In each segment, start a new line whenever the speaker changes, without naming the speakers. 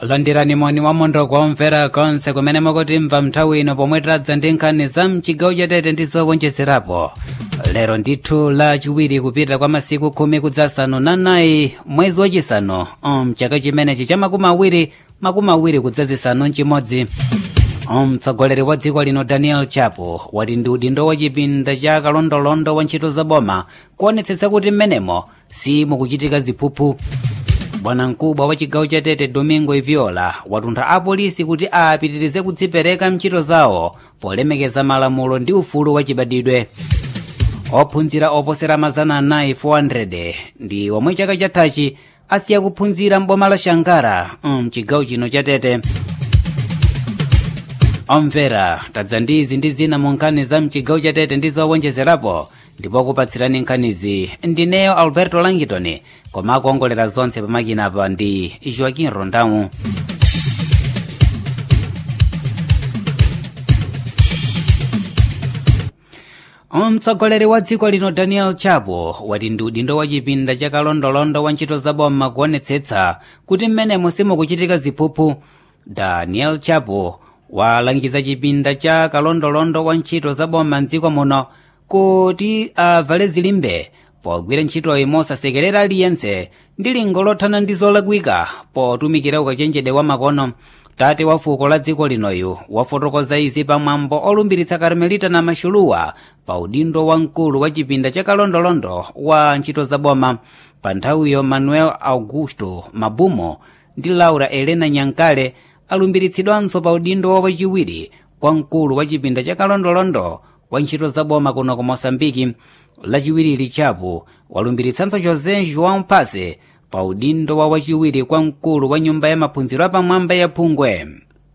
landirani moni wa mondo kuomvera konse kumene mukutimva nthawi ino pomwe tadza ndi nkhani za mchigawo chatete ndi zowonjezerapo lero ndithu la chiwiri kupita kwa masiku khumi kudzasanu na nayi mwezi wachisanu mchaka chimenechi cha makumi awiri makumi awiri kudzazisanu mchimodzi mtsogoleri wa dziko lino daniel chapo wati ndi udindo wa chipinda cha kalondolondo wa ntchito za boma kuonetsetsa kuti mmenemo simukuchitika ziphuphu bwanamkubwa wa chigawo cha tete domingo iviola watuntha apolisi kuti apitirize kudzipereka mchito zawo polemekeza malamulo ndi ufulu wa chibadidwe ophunzira oposera mazana anayi 400 ndi omwe chaka chathachi asiya kuphunzira m'boma la shankara mchigawo chino cha tete omvera tadza ndi izi ndi zina mu nkhani za mchigawo cha tete ndi zowonjezerapo ndipo kupatsirani nkhanizi ndineyo alberto langitoni koma akuongolera zonse pamakinapa ndi joaquin rondamu mtsogoleri wa dziko lino daniel chapo wati ndi udindo wa chipinda cha kalondolondo wa ntchito zaboma kuonetsetsa kuti mmenemo simukuchitika ziphuphu daniel chapo walangiza chipinda cha kalondolondo wa ntchito zaboma mdziko muno kuti avale zilimbe pogwira ntchitoyi mosasekerera aliyense ndi lingo lothana ndi zolakwika potumikira ukachenjede wa makono tate wa fuko la dziko linoyu wafotokoza izi pamwambo olumbiritsa karmelita na maxuluwa pa udindo wa mkulu wa chipinda cha kalondolondo wa ntchito zaboma pa nthawiyo manuel augusto mabumo ndi laura elena nyankale alumbiritsidwanso pa udindo wa wachiwiri kwa mkulu wa chipinda cha kalondolondo wa ntchito zaboma kuno ku mosambiki lachiwiri chapo walumbiritsanso josé joão mpase pa udindo wa wachiwiri kwa mkulu wa nyumba ya maphunziro apamwamba ya phungwe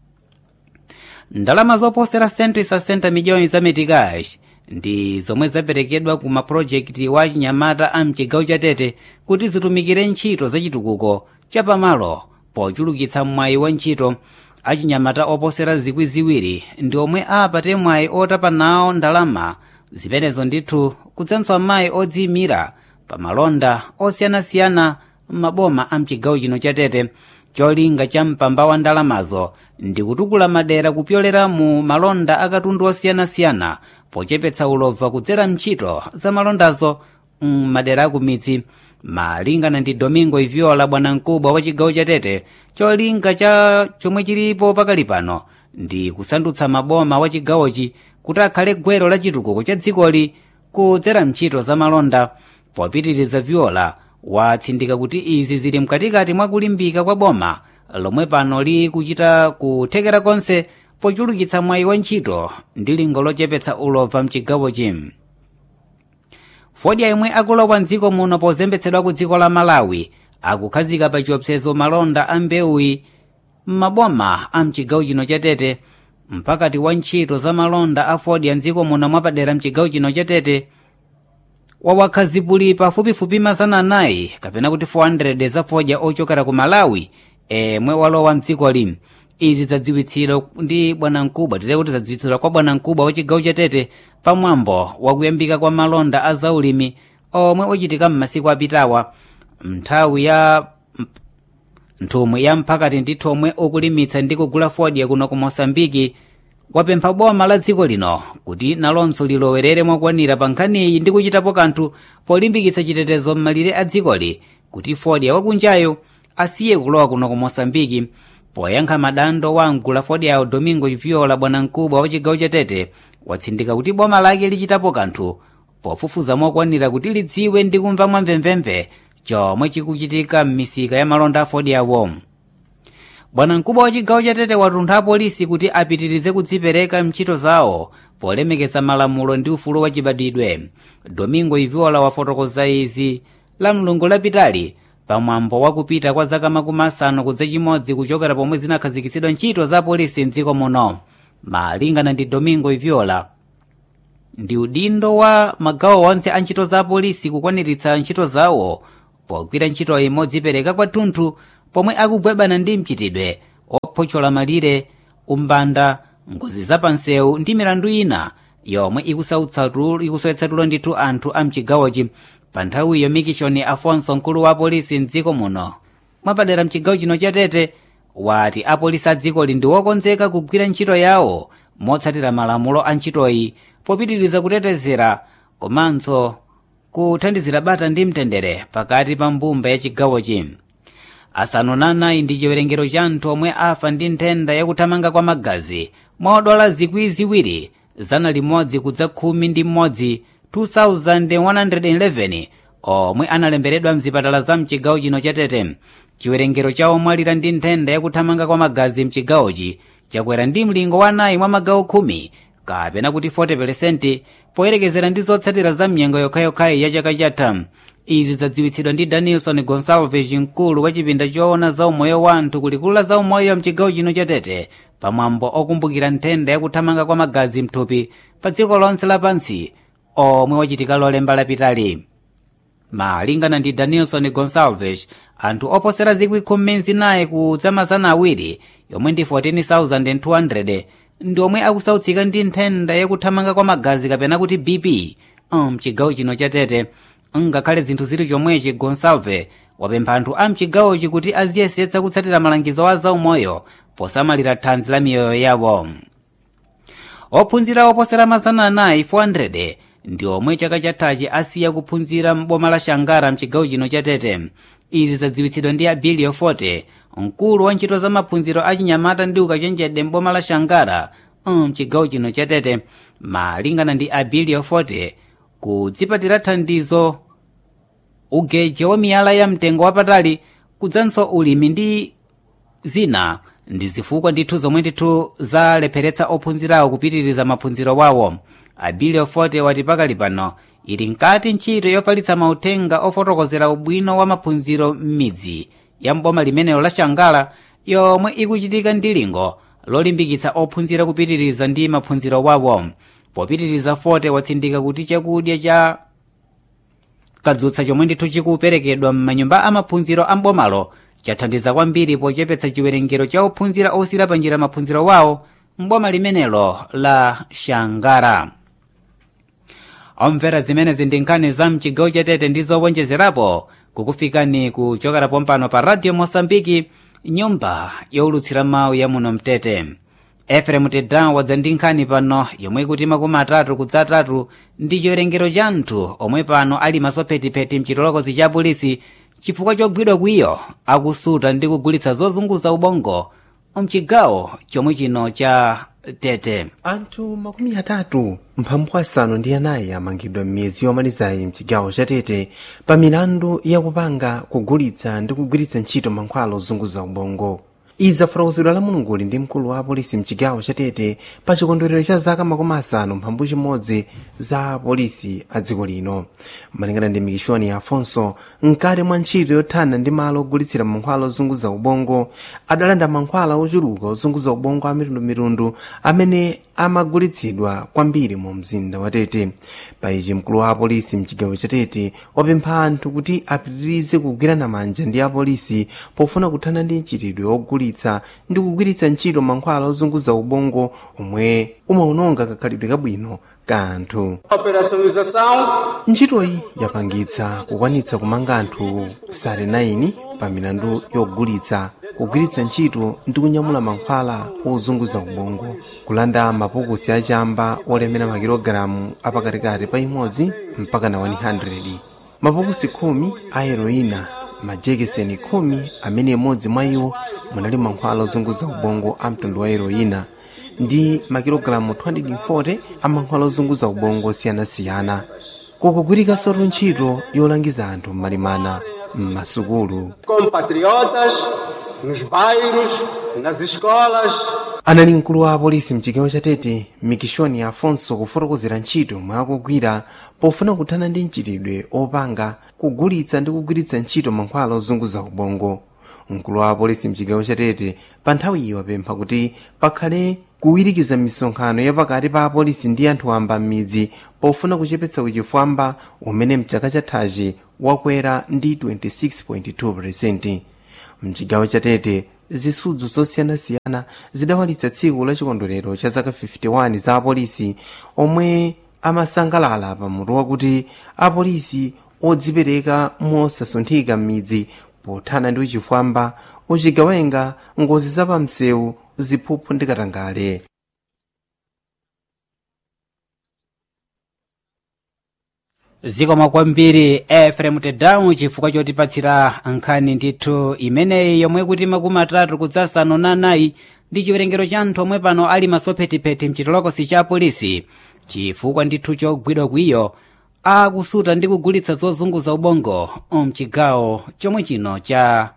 ndalama zoposera 160 miliyoni za metikash ndi zomwe zaperekedwa ku mapulojekiti wa chinyamata a mchigawo cha tete kuti zitumikire ntchito zachitukuko chapamalo pochulukitsa mwayi wa ntchito achinyamata oposera zikwi ziwiri ndi omwe apate mwayi otapa nawo ndalama zimenezo ndithu kudzanso amayi odziyimira pa malonda osiyanasiyana m'maboma a mchigawo chino cha tete cholinga cha mpamba wa ndalamazo ndi kutukula madera kupyolera mu malonda akatundu osiyanasiyana pochepetsa ulova kudzera mntchito za malondazo m'madera akumidzi malingana ndi domingo iviola bwanamkubwa wa chigawo cha tete cholinga cha chomwe chilipo pakali pano ndi kusandutsa maboma wa chigawochi kuti akhale gwero la chitukuko cha dzikoli kudzera mntchito za malonda popitiriza viola watsindika kuti izi zili mkatikati mwa kulimbika kwa boma lomwe pano likuchita kuthekera konse pochulukitsa mwayi wa ntchito ndi lingo lochepetsa ulova mchigawochi fodya yemwe akulowa mdziko muno pozembetsedwa ku dziko la malawi akukhazika pa chiopsezo malonda a mbewuyi m'maboma a mchigawo chino cha tete mpakati wa ntchito za malonda a fodya mdziko muno mwapadera mchigawo chino cha tete wawakhazipuli pafupifupi mazana anayi kapena kuti 400 za fodya ochokera ku malawi emwe walowa mdzikoli izi zadziwitsidwa ndi bwanamkubwa tite kuti zadziwitsidwa kwa bwanamkubwa wa chigawo cha tete pamwambo wakuyambika kwa malonda a zaulimi omwe ochitika m'masiku apitawa nthawi ya nthumwi ya mphakati ndithu omwe ukulimitsa ndi kugula fodya kuno ku mosambiki wapempha boma la dziko lino kuti nalonso lilowerere mwakwanira pa nkhaniyi ndi kuchitapo kanthu polimbikitsa chitetezo m'malire a dzikoli kuti fodya wakunjayo asiye kulowa kuno ku mosambiki poyankha madando wa mgula fodyawo domingo viola bwanamkubwa wa chigawo cha tete watsindika kuti boma lake lichitapo kanthu pofufuza mokwanira kuti lidziwe ndi kumva mwamvemvemve chomwe chikuchitika m'misika ya malonda a fodyawo bwanamkubwa wa chigawo cha tete watuntha apolisi kuti apitirize kudzipereka mchito zawo polemekeza malamulo ndi ufulu wa chibadidwe domingo iviola wafotokoza izi la mlungu lapitali pamwambo wakupita kwa zaka makumi asanu kudza chimodzi kuchokera pomwe zinakhazikitsidwa ntchito za polisi mdziko muno malingana ndi domingo iviola ndi udindo wa magawo onse a ntchito za polisi kukwaniritsa ntchito zawo pogwira ntchito imodzipereka kwathunthu pomwe akugwebana ndi mchitidwe ophochola malire umbanda ngozi zapansewu ndi milandu ina yomwe ikusowetsa tulo ndithu anthu a mchigawochi pa nthawiyo mikishoni afonso mkulu wa polisi mdziko muno mwapadera mchigawo chino cha tete wati apolisi a dzikoli ndi wokonzeka kugwira ntchito yawo motsatira malamulo a ntchitoyi popitiriza kutetezera komanso kuthandizira bata ndi mtendere pakati pa mbumba ya chigawochi asanu na anayi ndi chiwerengero cha anthu omwe afa ndi nthenda yakuthamanga kwa magazi mwa odwala zikwi ziwiri zana limodzi kudza khumi ndi mmodzi 2111 omwe analemberedwa mzipatala za mchigawo chino cha tete chiwerengero cha omwe alira ndi nthenda yakuthamanga kwa magazi mchigawochi chakwera ndi mlingo wa anayi mwa magawo khumi kapena kuti 40% poyerekezera ndi zotsatira za mnyengo yokhayokhayi ya chaka chatha izi zadziwitsidwa ndi danielson gonsalves mkulu wa chipinda choona za umoyo wa anthu kulikulu la za umoyo mchigawo chino cha tete pamwambo okumbukira nthenda yakuthamanga kwa magazi mthupi pa dziko lonse lapansi omwe wachitika lolemba lapitali malingana ndi danielson gonsalves anthu oposera zikwi khumi zinayi kudza mazana awiri yomwe ndi 14200 ndi omwe akusautsika ndi nthenda yakuthamanga kwa magazi kapena kuti bp mchigawo chino cha tete ngakhale zinthu zili chomwechi gonsalve wapempha anthu a mchigawochi kuti aziyesetsa kutsatira malangizo a zaumoyo posamalira thanzi la miyoyo yawo ophunzira oposera mazana anayi 400 ndi omwe chaka chathachi asiya kuphunzira m'boma la shangara mchigawo chino cha tete izi zadziwitsidwa ndi abilio forte mkulu wa ntchito za maphunziro a chinyamata ndi ukachenjede m'boma la shangara mchigawo chino cha tete malingana ndi abilio forte kudzipatira thandizo ugeje wa miyala ya mtengo wapatali kudzanso ulimi ndi zina ndi zifukwa ndithu zomwe ndithu zalepheretsa ophunzirawo kupitiriza maphunziro wawo abilio forte wati pakali pano ili nkati ntchito yofalitsa mauthenga ofotokozera ubwino wa maphunziro m'midzi ya mboma limenelo la shangala yomwe ikuchitika ndi lingo lolimbikitsa ophunzira kupitiriza ndi maphunziro wawo popitiriza forte watsindika kuti chakudya cha kadzutsa chomwe ndithu chikuperekedwa m'manyumba amaphunziro a mbomalo chathandiza kwambiri pochepetsa chiwerengero cha ophunzira osiira panjira maphunziro wawo mboma limenelo la shangara omvera zimenezi ndi nkhani za mchigawo chatete ndi zowonjezerapo kukufikani kuchokera pompano pa radio mosambiki nyumba youlutsira mawu ya muno mtete eferemu tedan wadza ndi nkhani pano yomwe ikuti makumi atatu kudza atatu ndi chiwerengero cha anthu omwe pano ali masophetipeti mchitolokosi cha polisi chifukwa chogwidwa kwiyo akusuta ndi kugulitsa zozunguza ubongo mchigawo chomwe chino cha tete
anthu makumi atatu mphambu asanu ndi anayi amangidwa m'miyezi yomalizayi mchigawo cha tete pa milandu yakupanga kugulitsa ndi kugwiritsa ntchito mankhwala ozunguza ubongo izi zafotokozedwa la mulunguli ndi mkulu wa apolisi mchigawo cha tete pa chikondwerero cha zaka makumi asanu mphambu chimodzi za apolisi a dziko lino malingana ndi mikishoni ya afonso mkati mwa ntchito yothana ndi malo ogulitsira mankhwala ozunguza ubongo adalanda mankhwala ochuluka ozunguza ubongo a mitundumitundu amene amagulitsidwa kwambiri mu mzinda wa tete pa ichi mkulu wa apolisi mchigawo cha tete wapempha anthu kuti apitirize kugwirana manja ndi apolisi pofuna kuthana ndi mchitidwe ogulitsa ndi kugwiritsa ntchito mankhwala ozunguza ubongo omwe umawononga kakhalidwe kabwino ka anthu
operacionalização
ntchitoyi yapangitsa kukwanitsa kumanga anthu 39 pa milandu yogulitsa kugwiritsa ntchito ndi kunyamula mankhwala ozunguza ubongo kulanda mapukusi achamba olemera makilogalamu apakatikati pa imodzi mpaka na 100 mapukusi khumi a heroina majekiseni khumi amene imodzi mwa iwo munali mankhwala ozunguza ubongo a mtundu wa heroina ndi makilogalamu 240 a mankhwala ozunguza ubongo osiyanasiyana kukugwirikanso ntchito yolangiza anthu m'malimana m'masukulu
compatriotas nos bairros, nas escolas,
anali mkulu wa apolisi mchigawo cha tete mikishoni afonso kufotokozera ntchito mwakugwira pofuna kuthana ndi mchitidwe opanga kugulitsa ndi kugwiritsa ntchito mankhwala ozunguza ubongo mkulu wa apolisi mchigawo cha tete pa nthawi iyi wapempha kuti pakhale kuwirikiza misonkhano yapakati pa apolisi ndi anthu wamba m'midzi pofuna kuchepetsa uchifwamba umene mchaka chathachi wakwera ndi 26.2 mchigawo cha tete zisudzo zosiyanasiyana zidawalitsa tsiku la chikondwerero cha zaka 51 za apolisi omwe amasangalala pamutu wakuti apolisi odzipereka mosasunthika m'midzi pothana ndi uchifwamba uchigawenga ngozi zapamsewu ziphuphu ndi katangale
zikoma kwambiri efrem tedamu chifukwa chotipatsira nkhani ndithu imeneyi yomwe kuti makumi atatu kudzasanu na anayi ndi chiwerengero cha anthu omwe pano ali masophetipeti mchitolokosi cha polisi chifukwa ndithu chogwidwa kwiyo akusuta ndi kugulitsa zozunguza ubongo mchigawo chomwe chino cha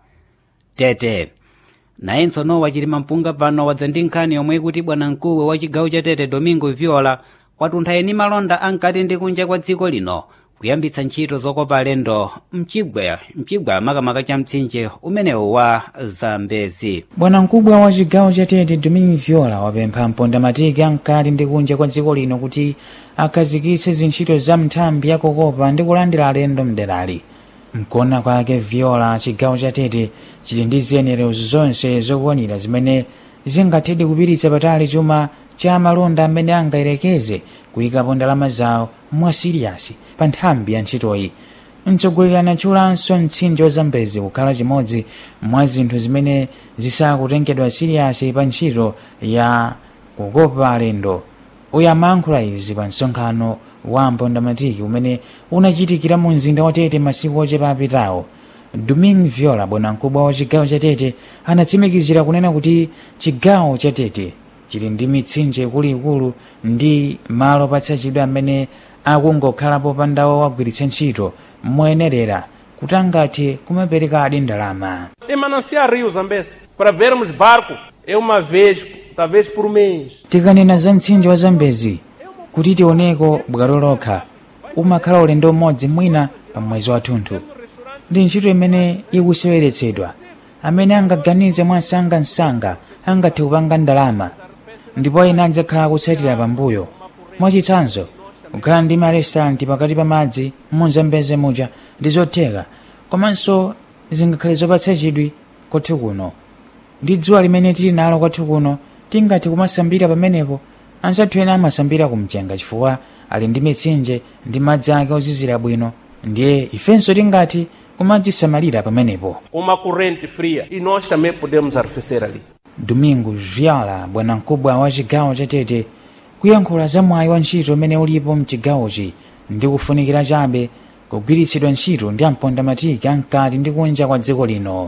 tete nayenso nowa chilima mpunga pano wadza ndi nkhani yomwe kuti bwanamkubwa wa chigawo cha tete domingo viola watuntha eni malonda ankati ndi kunja kwa dziko lino kuyambitsa ntchito zokopa alendo mchigwa mchigwa makamaka cha mtsinje umenewu wa zambezi
bwanamkubwa wa chigawo cha tete domingo viola wapempha mpondamatiki ankati ndi kunja kwa dziko lino kuti akhazikitse zintchito za nthambi yakokopa ndi kulandira alendo mderali mkuona kwake viola chigawo cha tete chili ndi ziyenerezo zonse zokwanira zimene zingathedi kupititsa patali chuma cha malonda amene angayerekeze kuyikapo ndalama zawo mwa siriyasi pa nthambi ya ntchitoyi mtsogoleri anatchulanso mtsinje wa zambezi kukhala chimodzi mwa zinthu zimene zisakutengedwa siriyasi pa ntchito ya kukopa alendo uyamayankhula izi pa msonkhano wa mpondamatiki umene unachitikira mu mzinda wa tete masiku ochepa apitawo domingo viola bwanamkubwa wa chigawo cha tete anatsimikizira kunena kuti chigawo cha tete chili ndi mitsinje ikuluikulu ndi malo patsachidwe amene akungokhalapo pandawo wagwiritsa ntchito moyenerera kuti angathe kumaperekadi ndalama
Tem manancial Rio Zambesi. Para vermos barco, é uma vez, talvez por mês.
tikanena za mtsinje wa zambezi kuti tioneko bwalo lokha umakhala ulendo umodzi mwina pa mwezi wathunthu ndi ntchito imene ikuseweretsedwa amene angaganize mwansangansanga angathe kupanga ndalama ndipo ena adzakhala akutsatira pambuyo mwachitsanzo kukhala ndi marestoranti pakati pa madzi muzambeze muja ndi zotheka komanso zingakhale zopatsa chidwi kwathu kuno ndi dzuwa limene tili nalo kwathu kuno tingathe kumasambira pamenepo anzathu ena amasambira kumchenga chifukwa ali ndi mitsinje ndi madzi ake ozizira bwino ndiye ifenso tingathe kumadzisamalira pamenepo
Uma corrente fria. E nós também podemos arrefecer ali.
domingo viola bwanamkubwa wa chigawo cha tete kuyankhula za mwayi wa ntchito umene ulipo mchigawochi ndi kufunikira chabe kugwiritsidwa ntchito ndi ampondamatiki ankati ndi kunja kwa dziko lino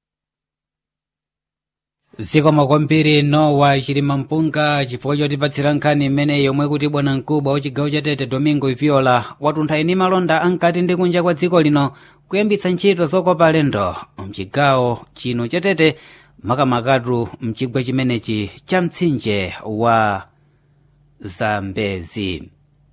zikoma kwambiri nowa chilima mpunga chifukwa chotipatsira nkhani imeneyi yomwe kuti bwanamkubwa wa chigawo cha tete domingo viola watuntha eni malonda ankati ndi kunja kwa dziko lino kuyambitsa ntchito zokopa alendo mchigawo chino cha tete makamakatu mchigwa chimenechi cha mtsinje wa zambezi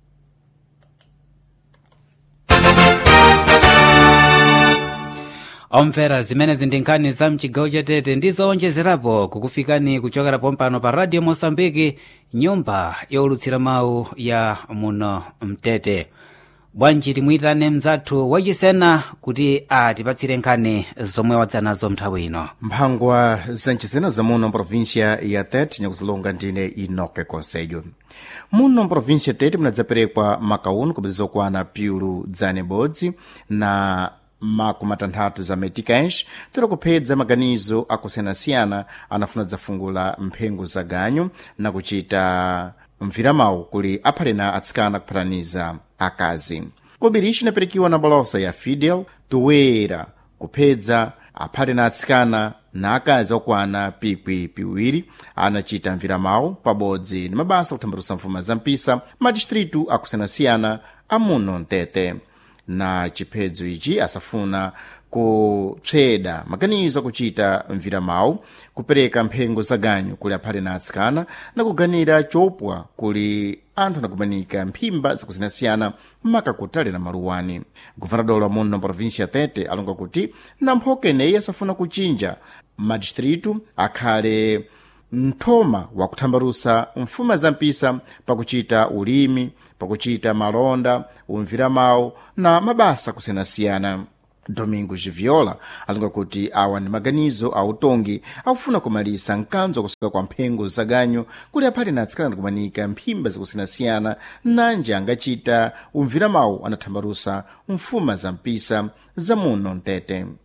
omvera zimenezi ndi nkhani za mchigawo cha tete ndi zoonjezerapo kukufikani kuchokera pompano pa radio mosambiki nyumba yowulutsira mawu ya muno mtete bwanji timuyitane mzathu wachisena kuti atipatsire nkhani zomwe wadza nazo nthawi ino
mphangwa zancizena za muno mprovíncia ya tete nyakuzilonga ndine inoke conselho muno mprovíncia tete munadzaperekwa makauno kupitiriza okwana piulu dzane bodzi na makumi atanthatu za meticães tero kuphedza maganizo akusiyanasiyana anafuna dzafungula mphengo za ganyu na kuchita mviramawu kuli aphalena atsikana kuphataniza akazi kobiri cinaperekiwa na balosa ya fidel toera kuphedza aphalena atsikana na akazi okwana pikwi piwiri anachita mviramawu pabodzi ndi mabasa kuthambalusa mfuma za mpisa madistritu akusiyanasiyana amuno mtete na chiphedzo ichi asafuna kupsweda maganizo akuchita mviramawu kupereka mphengo za ganyu kuli aphalena atsikana na kuganira chopwa kuli anthu anakumanika mphimba zakusiyanasiyana makakutale na maluwani guvernador wa muno província ya tete alonga kuti namphoka ineyi asafuna kuchinja madistritu akhale mthoma wakuthambalusa mfuma za mpisa pakuchita ulimi pakuchita malonda umviramawu na mabasa kusiyanasiyana domingo giviola alonga kuti awa ndi maganizo a utongi akufuna kumalisa mkanzo wakusoka kwa mphengo za ganyu kuli aphalena atsikana ndikumanika mphimba zakusiyanasiyana nanje angachita umviramawu anathambalusa mfuma za mpisa za muno mtete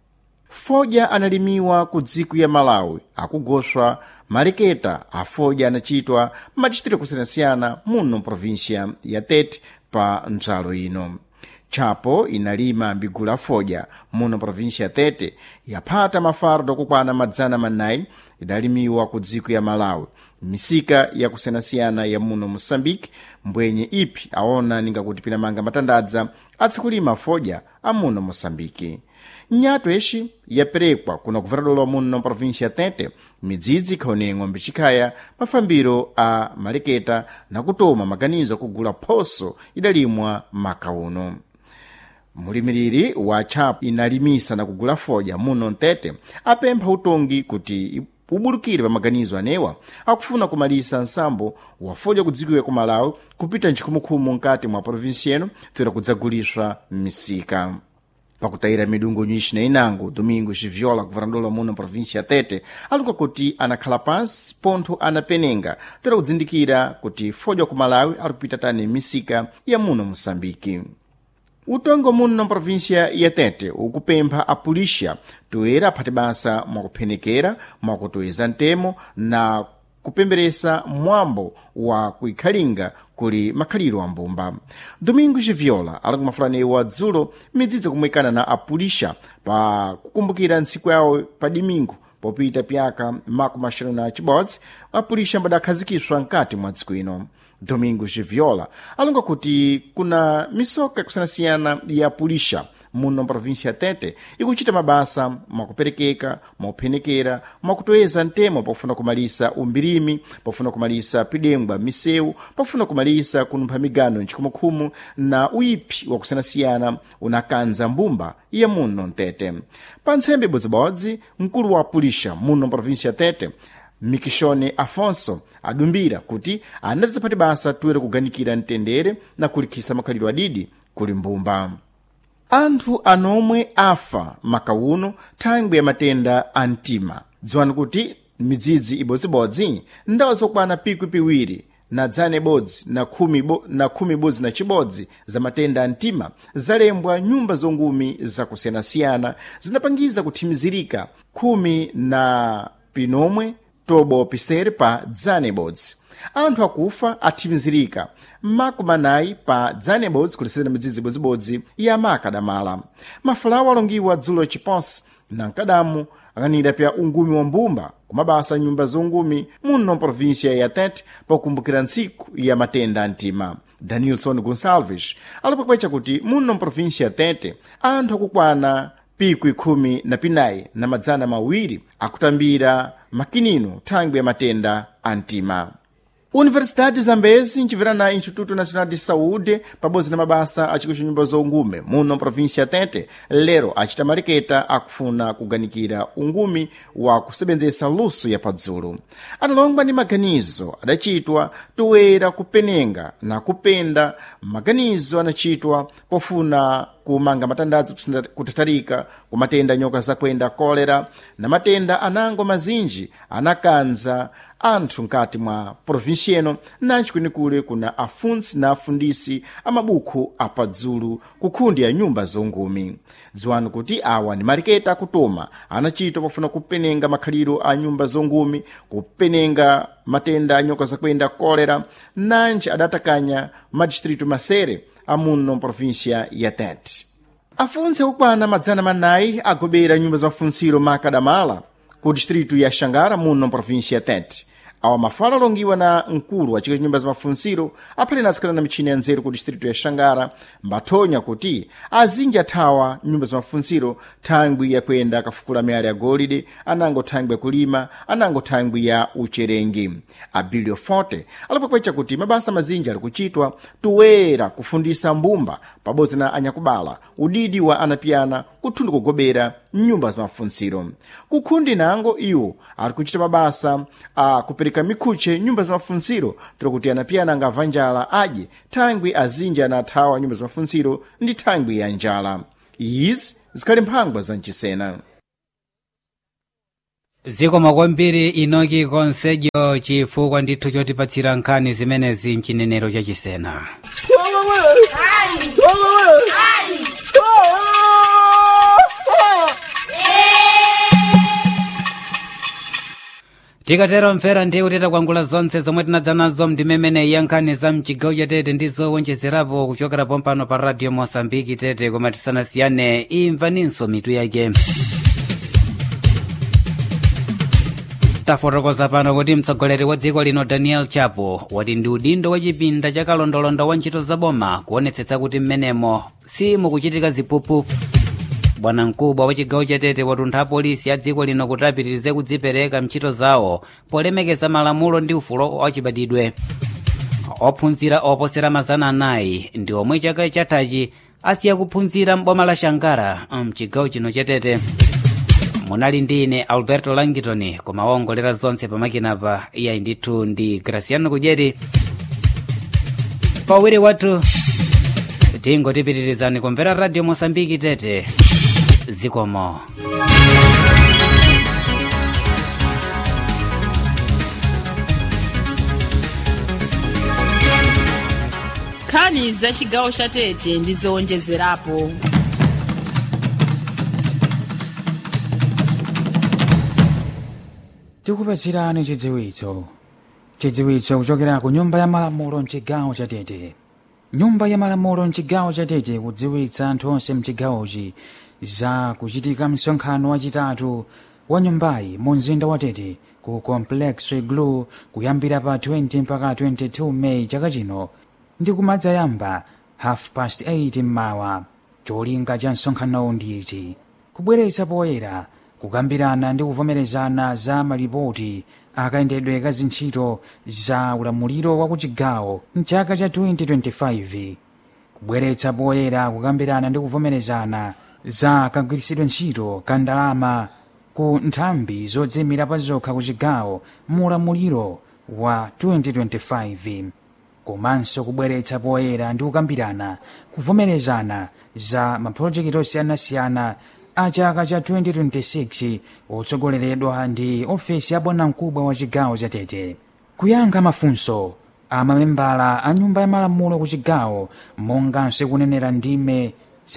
fodya analimiwa ku dziko ya malawi akugoswa maleketa a fodya anachitwa madistrito kusiyanasiyana muno mprovinsia ya tete pa ndzalo ino chapo inalima mbigulu afodya muno provinsia ya tete yaphata mafardo okukwana madzana manayi idalimiwa ku dziko ya malawi misika yakusiyanasiyana ya muno moçambique mbwenye ipi aona ningakuti pinamanga matandadza atsikulima fodya a muno moçambique nyato ixi yaperekwa kuna kuveradolo muno provinsia ya tete midzidzi ikhaoneng'wa mbichikhaya mafambiro a maleketa nakutoma maganizo akugula phoso idalimwa maka uno mulimiriri wa chapo inalimisa na kugula fodya muno mtete apempha utongi kuti ubulukire pa maganizo anewa akufuna kumalisa nsambo wa fodya kudzikiwa ku malawi kupita nchikhumukhumu nkati mwa provinsi yeno toera kudzaguliswa m'misika pakutayira midungu nyinji na inango domingo xiviola kuvarandola muno provinsi ya tete aluka kuti anakhala pansi pontho anapenenga toera kudzindikira kuti fodya ku malawi ali kupita tani m'misika ya muno moçambike utongo muno provinsia ya tete ukupempha apulisha toera aphate basa mwakuphenekera mwakutoweza ntemo na kupemberesa mwambo wa kuikhalinga kuli makhaliro a mbumba domingo xiviola ali kumafulanewa dzulo midzidzi kumwekana na apulisha pa kukumbukira ntsiku yawo pa dimingo popita pyaka makumi axanu na cibodzi apulisha mbadakhazikiswa nkati mwa dziko ino domingo xiviola alonga kuti kuna misoka yakusiyanasiyana ya pulisha muno provinsia ya tete ikuchita mabasa mwakuperekeka mwakuphenekera mwakutoyeza ntemo pofuna kumalisa umbirimi pofuna kumalisa pidembwa misewu pofuna kumalisa kunumpha migano nchikhumukhumu na uiphi wakusiyanasiyana unakanza mbumba ya muno mtete pa ntsembe ibodzibodzi mkulu wa pulisha muno provinsia ya tete mikishone afonso adumbira kuti anadzaphati basa toera kuganikira mtendere na kulikhisa makhalidwe adidi kuli mbumba anthu anomwe afa makauno thangwi ya matenda a mtima dziwani kuti midzidzi ibodzibodzi ndawo zokwana pikwi piwiri na dzane bodzi na khumi, bo, na khumi bodzi na chibodzi za matenda a mtima zalembwa nyumba zongumi zakusiyanasiyana zinapangiza kuthimizirika khumi na pinomwe tobo pisere pa dzane bodzi anthu akufa athimizirika makumi anayi pa dzane bodzi kulisirana midzidzi ibodzibodzi ya maka adamala mafulawo alongiwa dzulo chiponsi na mkadamu akanira pya ungumi wa mbumba kumabasa nyumba zongumi muno provinsia ya tete pakukumbukira ntsiku ya matenda a mtima danielson gonsalves alipakwecha kuti muno provinsia ya tete anthu akukwana pikwi khumi na pinayi na madzana mawiri akutambira makinino thangwi ya matenda a mtima universidade zambezi ncibvera na instituto nacional de saúde pabodzi na mabasa aciko ca nyumba zongume muno província tete lero acita maleketa akufuna kuganikira ungumi wa kusebenzesa luso ya padzulu analongwa ndi maganizo adacitwa toera kupenenga na kupenda maganizo anacitwa pofuna kumanga matandazo kutatarika ku matenda nyoka zakwenda kolera na matenda anango mazinji anakanza anthu nkati mwa provinsi eno nanci kwenikule kuna afundsi na afundisi amabukhu apadzulu kukhundi ya nyumba zongumi dziwani kuti awa ni maliketa akutoma anachita pofuna kupenenga makhaliro a nyumba zongumi kupenenga matenda a nyoka zakwenda kolera nanci adatakanya madistritu masere amuno provinsia ya tete afunsi akukwana madzana manayi agobera nyumba za mafuntsiro makadamala ku distritu ya xangara muno provinsia ya tete awa mafala alongiwa na mkulu wa chiko cha nyumba za mafuntsiro aphale nasikhala na michini ya nzeru ku distritu ya xangara mbathonya kuti azinji athawa nyumba za mafuntsiro thangwi yakuyenda akafukula miyala ya golide anango thangwi yakulima anango thangwi ya ucherengi abilio forte alipokwecha kuti mabasa mazinji ali kuchitwa tuwera kufundisa mbumba pabodzi na anyakubala udidi wa anapiyana kuthundi kugobera nyumba za mafuntsiro kukhundi nango iwo ali kuchita mabasa a kupereka mikhuche nyumba za mafuntsiro tira kuti anapiyana angamva njala adye thangwi azinji anathawa nyumba za mafuntsiro ndi thangwi ya njala izi zikhali mphangwa za mchisena
zikoma kwambiri inoki konsejo chifukwa ndithu chotipatsira nkhani zimenezi mchinenero chachisena
Ai!
tikatero mfera ndiye kuti takwangula zonse zomwe tinadza nazo mndimemene ya nkhani za mchigawo cha tete ndi zowonjezerapo kuchokera pompano pa radio mosambiki tete koma tisanasiyane imvaninso mitu yake tafotokoza pano kuti mtsogoleri wa dziko lino daniel chapo wati ndi udindo wa chipinda cha kalondolondo wa ntchito zaboma kuonetsetsa kuti mmenemo simukuchitika ziphuphu bwana mkubwa wa chigawo cha tete watuntha apolisi a dziko lino kuti apitirize kudzipereka mntchito zawo polemekeza malamulo ndi ufulu wachibadidwe ophunzira oposera mazana anayi ndi omwe chaka chathachi asiya kuphunzira m'boma la shangara mchigawo chino cha tete munali ndi ine alberto langitoni koma waongolera zonse pamakinapa iyayi ndithu ndi graciano kudyeti pawiri wathu tingotipitirizani kumvera radio mosambiki tete zikomo
nkhani za chigawo cha tete ndi zowonjezerapo
tikupatsirani chidziwitso chidziwitso kuchokera ku nyumba ya malamulo mchigawo cha tete nyumba ya malamulo mchigawo cha tete kudziwitsa anthu onse mchigawochi za kuchitika msonkhano wachitatu wa nyumbayi mu mzinda wa tete ku complex glu kuyambira pa 20 mpaka 22 meyi chaka chino ndi kumadzayamba half past 8 mmawa cholinga cha msonkhanowu ndi ichi kubweretsa poyera kukambirana ndi kuvomerezana za malipoti akayendedwe ka zintchito za ulamuliro wa kuchigawo mchaka cha 2025 kubweretsa poyera kukambirana ndi kuvomerezana za kagwiritsidwe ntchito ka ndalama ku nthambi zodzimira pa zokha ku chigawo mu ulamuliro wa 2025 komanso kubweretsa poyera ndi kukambirana kuvomerezana za mapulojekiti osiyanasiyana a chaka cha 2026 otsogoleredwa ndi ofesi ya bwanamkubwa wa chigawo cha tete kuyankha mafunso a mamembala a nyumba ya malamulo ku chigawo monganso kunenera ndime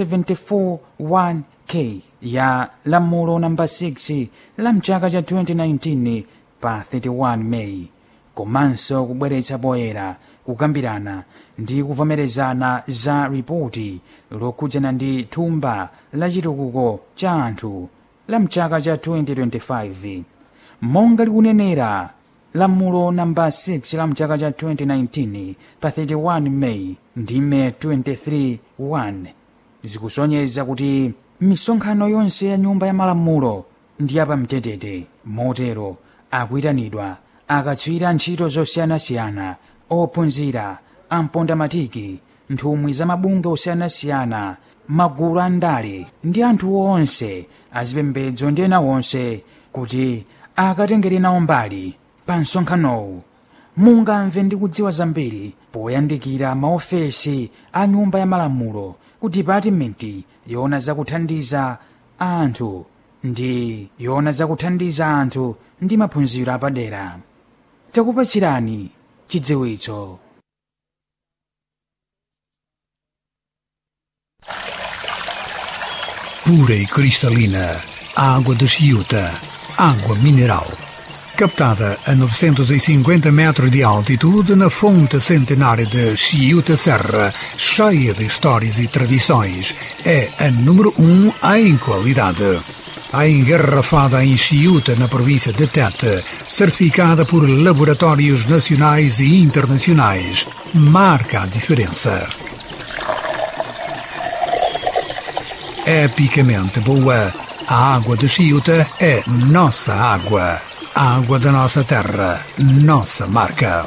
741k ya lamulo namba 6 la mchaka cha 2019 pa 31 meyi komanso kubweretsa poyera kukambirana ndi kuvomerezana za ripoti lokhudzana ndi thumba la chitukuko cha anthu la mchaka cha 2025 monga likunenera lamulo namba 6 la mchaka cha 2019 pa 31 meyi ndime 23 zikusonyeza kuti misonkhano yonse ya nyumba ya malamulo ndi yapamtetete motero akuyitanidwa akatswiri ntchito zosiyanasiyana ophunzira ampondamatiki nthumwi za mabungwe osiyanasiyana magulu a ndale ndi anthu onse azipembedzo ndi ena onse kuti akatengere nawo mbali pa msonkhanowu mungamve ndi kudziwa zambiri poyandikira maofesi a nyumba ya malamulo ku dipatimenti yoona zakuthandiza anthu ndi yoona zakuthandiza anthu ndi maphunziro apadera takupatsirani chidziwitso
pura e cristalina, água de Chiuta, água mineral. Captada a 950 metros de altitude na fonte centenária de Chiuta Serra, cheia de histórias e tradições, é a número um em qualidade. A engarrafada em Chiuta, na província de Tete, certificada por laboratórios nacionais e internacionais, marca a diferença. epicamente boa. A água de Chiuta é nossa água. A água da nossa terra, nossa marca.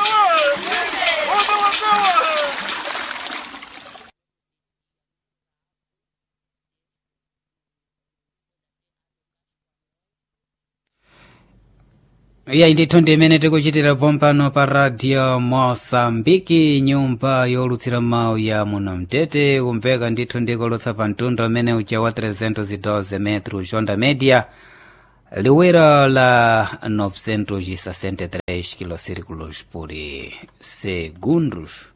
iyayi ndithu ndi imene tikuchitira pompano pa radio mosambiki nyumba yolutsira mawu ya muno mtete kumveka ndithu ndikolotsa pa mtundu amene uja wa 312 metro onda media liwiro la 963 kilosirikulos por segundos